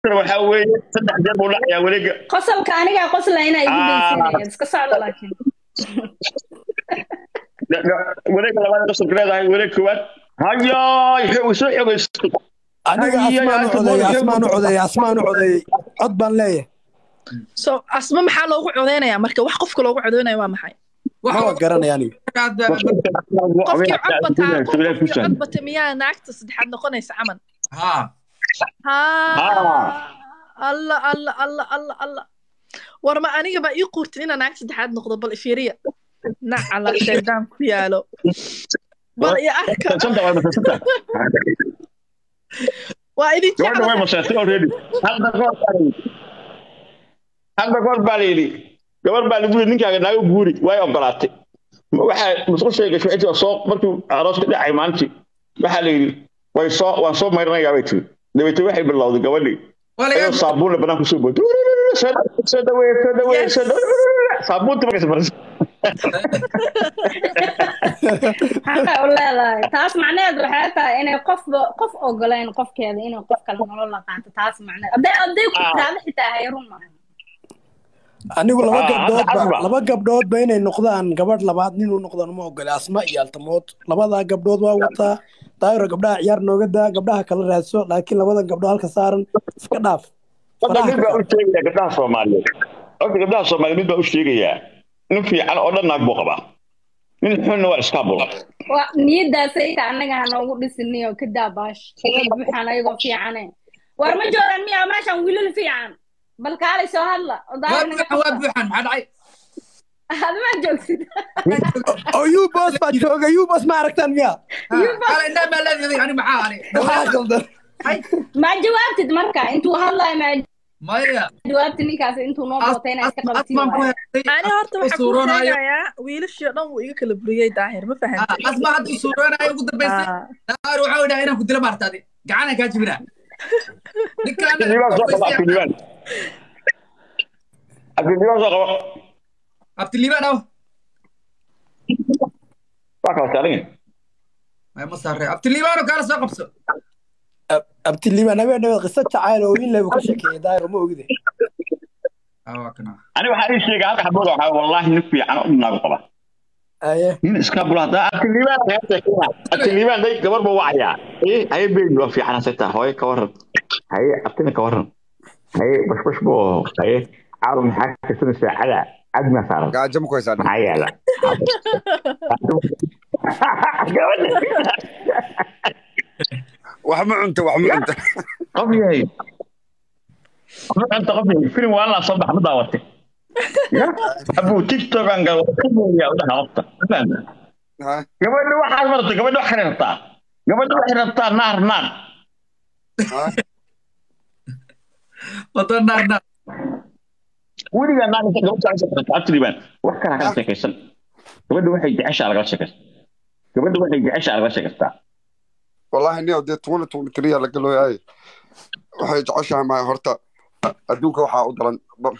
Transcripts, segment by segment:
waxaa weeye saddex jeer buu dhacayaa wareega qosolka anigaa qoslayna igu Ah. daysanaya iska socda laakiin wareega labaad qosolka leedahay wareeg koowaad hayaay xog soo xogaystay aniga Ay, asmaan u ay, codeeyey ay, asmaan u codeeyey asmaan u codeeyey cod baan leeyahay so asma maxaa loogu codeynayaa marka wax qofka loogu codeynaya waa maxay maba garanaya aniga qofkii cod bataa qofkii cod bata miyaa naagta saddexaad noqonaysa camal ها haa alla alla alla alla alla war ma aniga baa ii quurtin inaan naag saddexaad noqdo bal ifiiriya nacala shaydaan ku yaalo bal iyo arka Santa way masasanta. waa idin Gabadha way jecla masasantay already. Hadda goor baa la yidhi. Hadda goor baa la yidhi. Gabar baa lagu yidhi ninkaaga naago guuri way ogolaatay. Waxaa musqushay gashay intii soo markii arooska dhacay maalintii. Waxaa la yidhi way soo waan soo mayranayaa bay tiri. Dabeetana waxay bilowday gabadhii. ولا Ayuu saabuun la banaan kusoo booday. Soo dhaweey, soo dhaweey, soo dhaweey, soo dhaweey. Saabuunta markay safarayso. xaqa u leedahay taas macnaheedu waxay tahay inay qofba qof ogoleen qofkeeda inay qof kale nolol la qaato taas macnaheed hadday hadday ku Ah. taada xitaa hay run maaha anigu laba Ah, gabdhoodba hadda- laba gabdhoodba inay noqdaan gabadh labaad ninuu noqdo ma ogole asma iyo altamood labadaa gabdhood waa wataa daayiro gabdhaha ciyaar nooga daa gabdhaha kala raadso laakiin labadan gabdhood halka saaran iska dhaaf Hadda faraha mid ka baa u qaad. sheegaya gabdhaha Soomaaliyeed. Horta gabdhaha Soomaaliyeed mid baa u sheegaya. Nin fiican oo dhan naag buu qabaa. Nin xunna waa iska bula. waa niyadaasay ta annaga ha noogu dhisiniyo ka daa baash way buuxaan ayagoo fiicane war ma joogaan miyaa meeshan wiilal fiican bal kaalay soo hadla oo daahir naga وابوحن qabta. وابوحن ما دعي aad ma joogsid oo yuu boos baa jooga yuu boos ma aragtaan miya قال انما الذي يعني معاه maxaa qaldan ma jawaabtid marka intuu hadlayo ma ما هي jawaabtid ninkaas intuu noo bootay inaa iska qabatiin اسمع waayo. ani horta waxaa kuu Suuroonayo. sheegayaa wiilashii oo dhan wuu iga kala buriyey daahir ma fahantay اسمع هذا صورنا يقول دبيس Ah. دار وعود هنا كنت لما ارتدي قعنا كاجبنا Abdulliibaan soo qaba Abdulliibaan. Abdulliibaan soo qaba. عبد الليبان اهو Waa kala saaran ما مصر عبد الليبان وكان سوق بسو abtiliibaan habeen dhabeed qiso jacayl oo wiil lebu ka sheekeeyay daayiro ma ogide اه كنا Ani waxaa ii sheegay halka xabooda waxaa wallahi nin fiican oo naagu qaba. aye Nin iska bula hadaa Abdulliibaan ayaa sheekay. Abdulliibaan day gabar buu wacayaa. Eh ay beebi waa fiican asata hooyo ka waran. Hay abtina ka waran. Hay bash bash buu hay caarum maxaa ka soo saacada adma saaran. gaajo ma ku haysaa Maxaa yaala? Gabadha. wax ma cunta wax ma cunta qof yahay qof anta qof yahay filim waa la soo bax ma daawatay ya abu tiktok aan gal ya udah hafta Ha? gabadha waxaad martay gabadha wax xirtaa gabadha wax xirtaa naar naar Ha? وطن نار نار weligaa naar inta gabadha aan sheekaysan atriban wax kala ka sheekaysan gabadha waxay jeceshaa laga sheekaysan gabadha waxay jeceshaa laga sheekaystaa wallahi nin dee tuwan tuwan tiriya laga looyahay waxay jeceshahay ma horta adduunka waxaa u daran ba-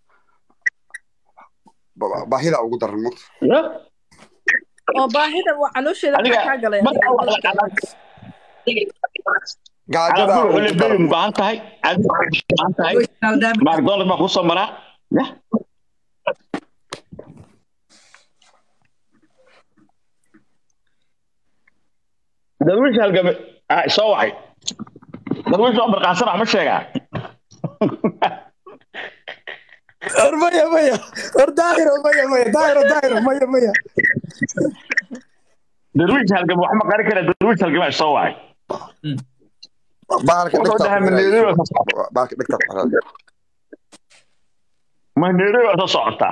ba- baahida ugu daran mugta ya oo baahida waa caloosheeda adiga maxaa kaa galay marka wax la qadan gaajada calaamadu ugu waxay daran leeyihiin baahan tahay aad baahan tahay macdonald baa kusoo maraa ya darwiish halgame ah soo wacay darwiish oo barqaansana ma sheegaa war maya maya war daayiro maya maya daayiro daayiro maya maya darwiish halgame wax ma qari kara darwiish halgame soo wacay bahalka wuxuu dhegta dhahay ku maneeriyo xidhan. bahalka dhegta ku xidhan. maneeriyo soo socotaa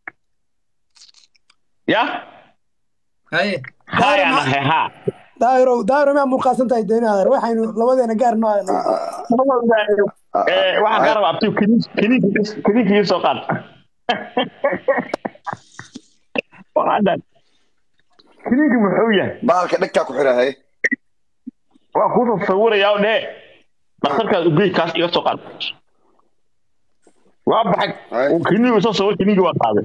ya هاي haya nahay ha daayiro daayiro miyaa muuqaasan tahay deeni adeer waxaynu labadeena gaar noo Eh, waxaan ka rabaa abtiw kiniinkii soo qaad waxaan dhahay kiniinki muxuu yahay bahalka dhegta ku xidhan haye waa kuu sawirayaa oo dhee dhakhtarkaas ugey kaas iga soo qaad waa baxay Ay. uu kiniigu soo sawir kiniinki waa qaaday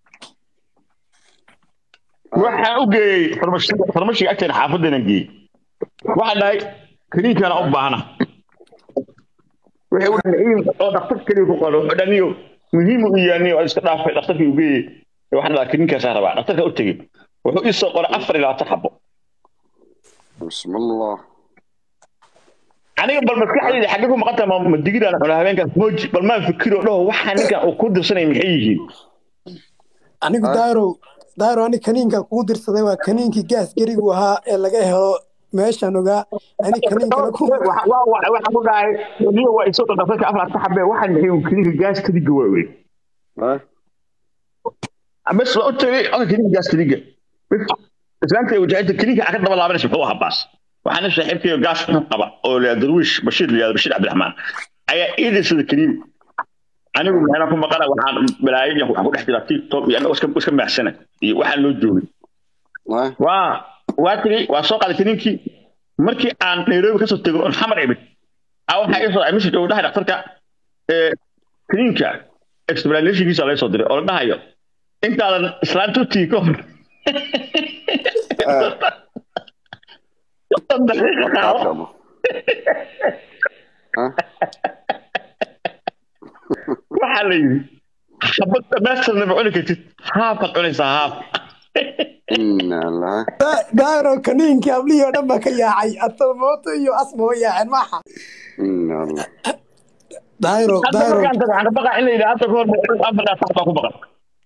waxaan u geeyey farmashiga farmashiga agteena xaafaddeena geeyey waxaan dhahay kiniinkaana u baahna wixii u dhacay oo dhakhtar kaliya ku qoro oo dhaniyo muhiim u yahay oo iska dhaafay dhakhtarkii u geeyey waxaan dhahaa kininkaasaa rabaa dhakhtarka u tegey wuxuu ii soo qoray afar iyo labaatan xabo bismillah aniga bal maskaxdayda xagge ku maqanta ma ma digiraan cuna habeenkaas mooji bal maan fikiro dhaho waxaa ninkan uu ku dirsanay maxay yihiin anigu Ah. daaro daaro ani kaniinka kugu dirsaday waa kaniinkii gaas gerigu ahaa ee laga helo meeshan ogaa ani kaniinkana ku waxaan ku dhahay niyo waa isoo dhakhtarka afar labaatan xabe waxaan maxay un kininka gaas kadiga waa wey Eh? bes waa u tegey oka kininka gaas kadiga islaanta wajahada kininka aa ka daba laabanaysa muxuu ahaa baas waxaana saaxiibkayo gaas xun qaba oo la darwiish bashiir la yihahdo bashiir cabdiraxmaan ayaa ii dirsada kiniin anigu meelaan ku maqana waxaan balaayay waxaan ku dhex jiraa tiktok iyo anagoo iska iska maaxsana iyo waxaan loo joogay Eh? waa waa tiri waa soo qaaday kiniinkii markii aan nairobi kasoo tego oon xamar imid a waxaa ii soo dhacay message oo dhahay dhakhtarka ee kiniinka explanationkiisa laga soo diray oo la dhahayo intaadan islaanta u tigi ka hor Eh. soddon daqiiqo qaado Kaatamo. Eh? waxaa la yidhi xabad dhamaystirna ma cuni kartid haafaad cunaysaa haaf Inna lillahi. daaro kaniinkii ablihii oo dhan baa ka yaacay atalmooto iyo asma way yaaceen maaha Inna lillahi. daaro hadda daaro markaan tago waxaan ka baqaa in la yidhi hadda kahor afartaa sax baa ku baqan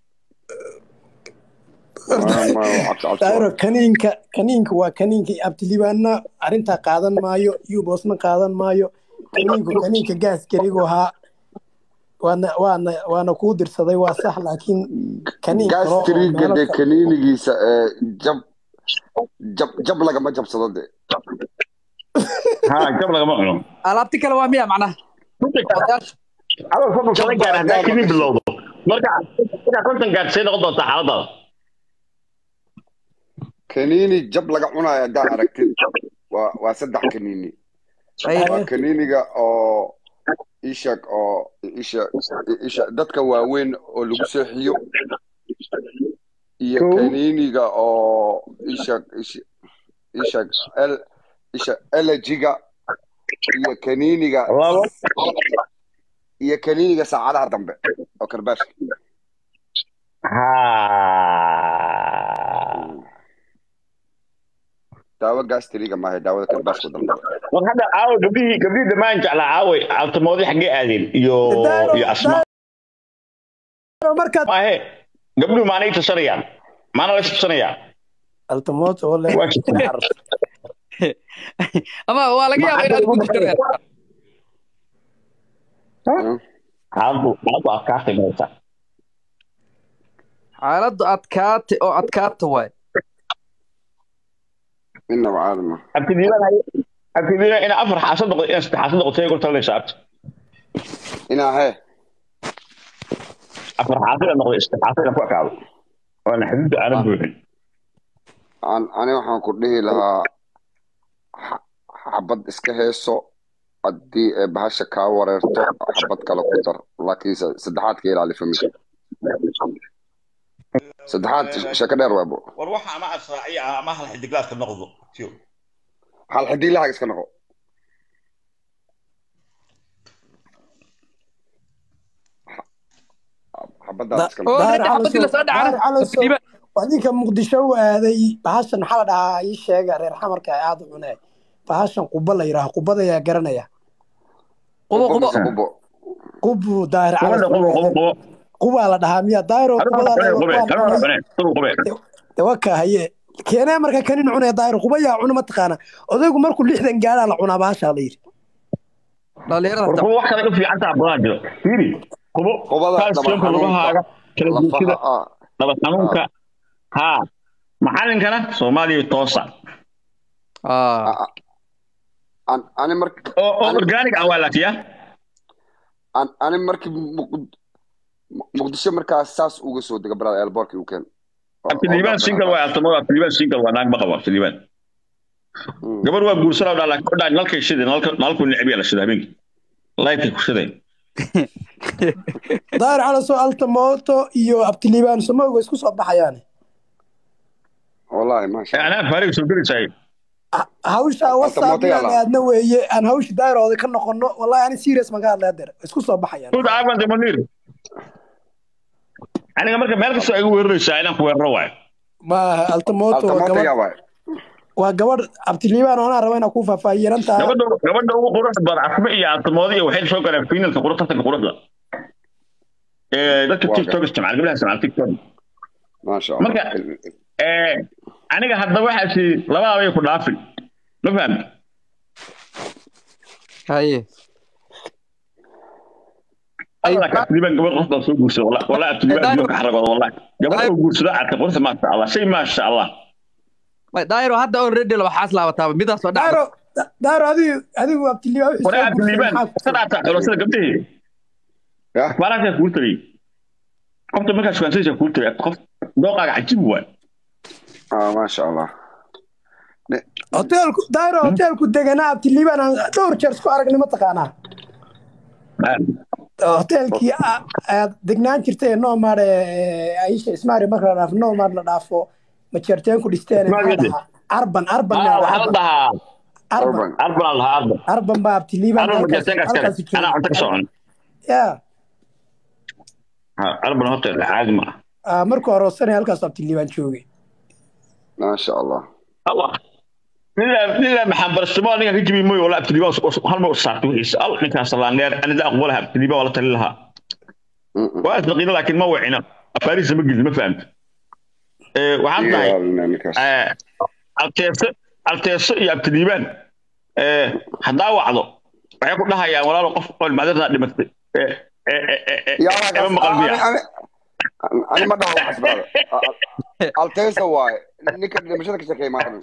Ma- ma- cabsi- cabsi daaro waa. kaniinka kaniinka waa kaniinkii abtilibaana arrintaa qaadan maayo yuboosna qaadan maayo kaniinku kaniinka gaas gerigu ahaa waana waana waana kuu dirsaday waa sax laakiin kaniin kale oo gastriga meelo de kale- kaniinigiisa ee jab jab jab lagama jabsado de ha jab lagama cuno alaabti kale waa miya macnaha odayaasha adoo fadl kala gaar haddaa kinin bilowdo marka markaa konton gaar say noqon doontaa xaaladaada kaniini jab laga cunayo haddaa aragtid waa waa saddex kaniini Ay, waa kaniiniga oo isha oo isha isha dadka waaweyn oo lagu seexiyo iyo Kow. kaniiniga oo isha isha isha el isha elegiga iyo kaniiniga labo iyo kaniiniga saacadaha dambe oo karbaashka ha daawo gastriga maaha daawada karbaashka dalbada war hadda caawa gabdhihii gabdhihii dhammaan jeclaa caaway altamoodii xaggee aadeen iyo Daaro- iyo asma daaro markaad maahe gabdhuhu maanay tusanayaan maana la tusanayaan altamooto oo leh waa jirtaa ama waa laga yaabaa inaad ku jirto reer xaaladu xaaladu adkaatay maysa xaaladdu adkaate oo adkaata waay inaba caadama abtidiilan abtidiilan ina afar xaasad noqdo ina saddex xaasad noqoto ay talaysa abti inaa hee afar xaasad ina noqdo saddex xaasad ina ku ekaado waana xuduudda aanan buuxin an ani waxaan ku dhihi lahaa xa- xabad iska heeso haddii ee bahasha kaa wareerto xabad kale ku dar laakiin se- saddexaad ka ilaali familka saddexaad sheeko dheer waabo war waxa ama asraaciya ama hal xidiglaadka noqdo tiyo hal xidiilahaga iska noqo xabadaada iska noqo oo Daar hadda xabadii lasoo Daar dhacana Calasow. Abtiliba. waa ninka muqdisho u aaday bahashan maxaa la dhahaa ii sheega reer xamarka ay aada u cuneen bahashan quba la yidhaaha qubada ayaa garanaya qubo qubo mise qubo qubu daahir qobo calas qobo qobo qobo qubaa la dhahaa miya daahiro Hadu qubadaa qobe la- qobe waa kala cunay. qobe kala qobe dewaka haye keenee marka kanin cunaya daahir quba yaa cuna mataqaana odaygu markuu lixdan gaadhaa la cunaa bahashaa la yidhi dhalinyarada war hata qobo wax kale ka fiican taha badan jiro fiiri qobo qubada kalsiyumka lugahaaga kala lafaha guushida ah daba xanuunka ha maxallinkana soomaaliya toosa Ah. a- a- an- ani mark oo oo Ani- organic ah waa laakiya an- ani markii Muq- muqdisho markaas saas uga soo dega brada elborki u keen abtiliibaan single waa altamada abtiliibaan single waa naag ma qabo abtiliibaan Mm. gabar waa guursanaa dhaa laakiin dhaa nalkay shideen nalka nalku necbiya la shida habeenkii laydkay ku shideen daahir calasoo altamoto iyo abtiliibaan samowga isku soo baxayaan wallahi maasha anaa faariga soo gelisaay hawsha whatsapp mooto inaan yaala. aadna weeye aan hawsha dayrooda ka noqono wallahi ani serious ma ka hadlay hadeer isku soo baxayaan Good Ivan de Munir. Aniga marka meel kastoo igu weeraraysaa inaan ku weeraro waayo. maaha altamoto waa altamoota gabadh yaa waay waa gabadh abtiliibaan oo anaa raba inaan ku faahfaahiyerantaa Gabadha gabadha ugu quruxda badan Asma iyo Aaltamoodi iyo waxay soo galeen finalka quruxda tartanka quruxda. Ee dadka Waa TikTok isticmaal gabdhaha isticmaal TikTok. maasha allah Marka ee aniga hadda waxaasi labada way ku dhaafin. Ma fahamti? haye Allah ka tiriban gabadh qofka soo guursado wallahi wallahi tiriban iyo ka xaragooda wallahi. Gabadha oo guursada aad quruxda ma sha Allah shay ma sha Allah. may daayiro hadda already laba xaas laabataaba midaas oo dhacda daaro daaro adigu adigu abtiliibaan wixii Waraa soo guursaday tiriban maxaa ku sada ta xulashada gabdhaha. ya Waraa ka guurtay. Qofta markaas waan saysa guurtay qof dooqaaga cajiib waay. ah maasha allah hoteelku daaro hoteelku deganaa abtiliibaan aan dhowr jeer isku aragnay mataqaanaa hoteelkii a- aad degnaan jirtay nomad aisha ismaari marka la dhaafo nomad la dhaafo majeerteen ku dhisteen Ismaari maxaa yadde. dhahaa arban arban Ah, yaa waxaa la arban dhahaa arban urban arban la dhahaa arban. arban baa abtiliibaan Arban halkaas majeerteen ka halkaas iskale. Anaa cunto ka socon. ya Arban hotel caadi ma. ah, markuu aroosanay halkaas abtiliibaan joogay maasha allah Allah. Nila nila maxaan barashamo ninka ka jibi mooyo wala abtiliba hal mar u saartay wixiisa. Allah ninkaas la neer ana da aqbalaha abtiliba wala tali lahaa. Mm, mm. Waa isdaqiina laakiin ma wacina. Afaaris ma gidin ma fahamta. Ee waxaan Iyo tahay barnaamijkaas. ee alteeso alteeso iyo abtiliban ee hadaa wacdo waxay ku dhahayaan walaalo qof qowl maadada dhimatay. Ee ee ee yaa ee halkaas- ma maqal biya. ani- ani- ani ma dhaho waxaas brother. A- a- altesa waaye ninka dhimashada ka shaqeeya maaqan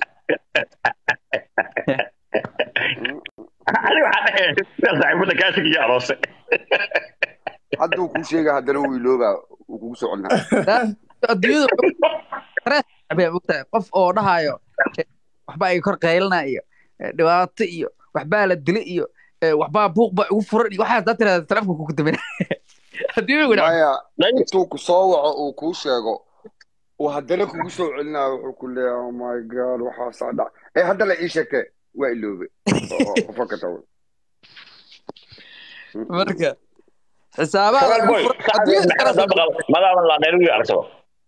Ani waxaan dhahay saaxiibada kaasig iyo aroose. hadduu kuu sheega haddana wuu iloobaa wuu kugu soo celinaa adduunyada abay ogtahay qof oo dhahayo eh, waxbaa iga kor qaylana iyo eh, dhibaato iyo waxbaa la dila iyo eh, waxbaa buuq baa igu furan iyo waxaas daa tirahda telefonka kugu damina adduunyada wada maya intuu ku soo waco uu kuu sheego uu haddana kugu soo celinaa wuxuu ku leeyahay oh my god waxaasaa dhac ee hadda la ii sheegtee waa iloobe oo- oo qofka ka tago marka xisaabaha Kawal ugu boy, furan adduunyada iskala soo madama la dheer wiil arsado.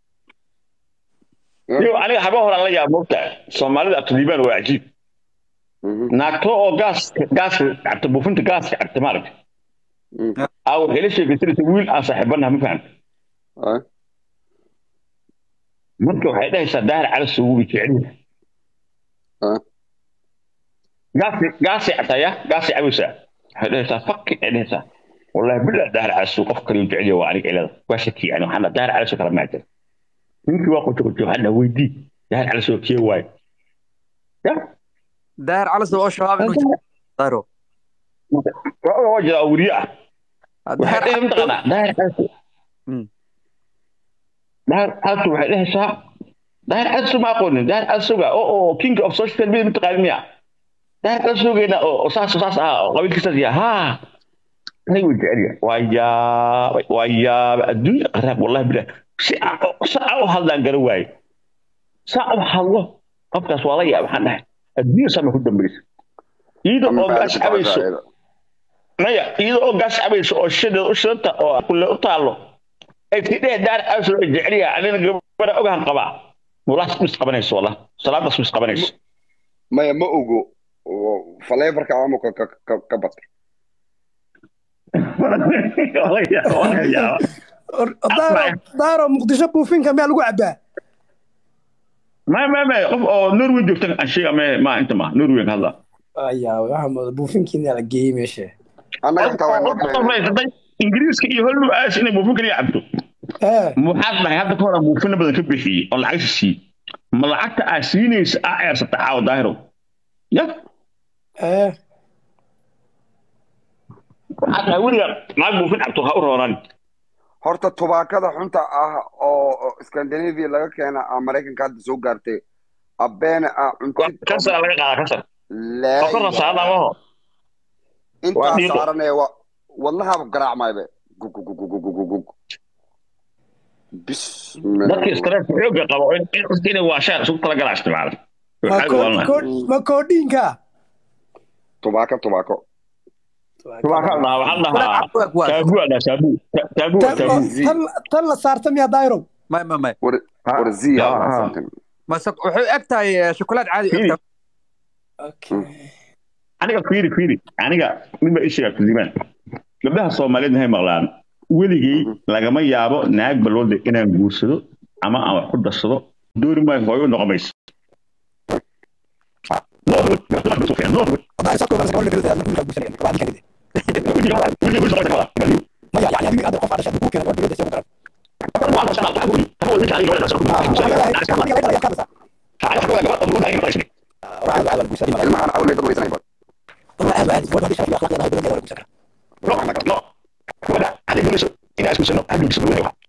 Iyo aniga haba horaan la yaab moogtaa Soomaalida abtiliban waa cajiib. Mhm, Naagto oo gaas gaas cabta buufinta gaaska cabta maaragtay. mhm. Aa waxay la sheegaysanaysa wiil aan saaxiibanaha ma fahamta. Ah, Marka waxay dhahaysaa daahir cali suugu i jecel yahay. ah. Gaasi gaasi cabtaya gaasi cabaysaa. Waxay dhahaysaa fakki ay dhahaysaa. Wallahi billah daahir cali suugu qof kale u jecel yahay waa aniga ilada. Waa shaki yani waxaan dhahaa daahir cali suugu kala maajir. Ninkii waa qoto qoto waxaan dhahaa weydii daahir cali suugu kee waaye. Ya daahir calas oo shabaab inuu jiro daahiro waa waa jira oo weriye ah. waxay dhahay mataqaanaa daahir caasu Mm. daahir caasu waxay dhahaysaa daahir caasu ma aqoonin daahir caasuga oo oo king of social media mataqaanin miya daahir caasugeena oo oo saas oo saas ah oo qabiilkiisaas yaha haa anay way jecel yahay waa yaabay waa yaabay adduunya qaraab wallahi bilah si aan si aan u hadlaan gara waaye saa u hadlo qofkaas waa la yaab waxaan dhahay adduunya sama ku dambaysa iyada Ama oo gaas bacdi cabayso bacdi. maya iyada oo gaas cabayso oo shideed u shidanta oo kulle u taalo ay tidhee daar cabayso ay jecel yahay anina gabadha ogahan qabaa mulaas mis qabanayso wala salaadaas mis qabanayso maya ma ogo oo faleefarka ama ka ka ka- ka bat Wala yaab, wala yaab. Or- daaro daaro muqdisho buufinka miyaa lagu cabaa ma ma ma qof oo norway joogta aan sheega ma ma inta ma norway ka hadla ayaa waxaa mooda buufinkiina la geeyey meesha annaga xitaa way oo qof maysatay ingiriiska iyo hollu aas inay buufin kaliya cabto ee muxaad dhahay hadda ka hor aan buufina badan ka bixiyey oo lacagta siiyey ma lacagta aa siinaysa aa eersata caawa daahiro ya ee waxaad dhahay weliga lacag buufin cabto ha u roonaan horta tubaakada xunta ah oo oo scandinavia laga keena ah maraykanka hadda soo gaartay abeena ah cuntid kansar laga qaadaa kansar laa oo ka rasaada maho intaa waa dhiiqo. saaranaya wa wadnahaaba garaacmaybe gugugugugugugug dadkii bismillah stress xooga qaba oo in in inay waashaan isugu tala galaa isticmaala ma Waxaa ko- walna. ko- ma koodhiinka tubaako tubaako Waxaa la dhahaa waxaa la dhahaa Waa- waa- taabu waa dhahaa taabu Ta- taabu waa Tan- taabu tan tan la saarta miyaa dayrow may may may war war ziya Ah, ah. something mase wuxuu eg tahay eh, shokolaad caadi u eg Fiiri. tahay. aniga fiiri fiiri aniga mid ba isheega kudimaan gabdhaha soomaaliyeed maxay maqlaan weligay lagama yaabo naag balwada inaan guursado ama aan wax ku darsado dooni maayo hooyo noqon mayso ilmahan awlay dad weysanay bad No. Gabadha, adiga guurso, inaad isku sano, aad guurso,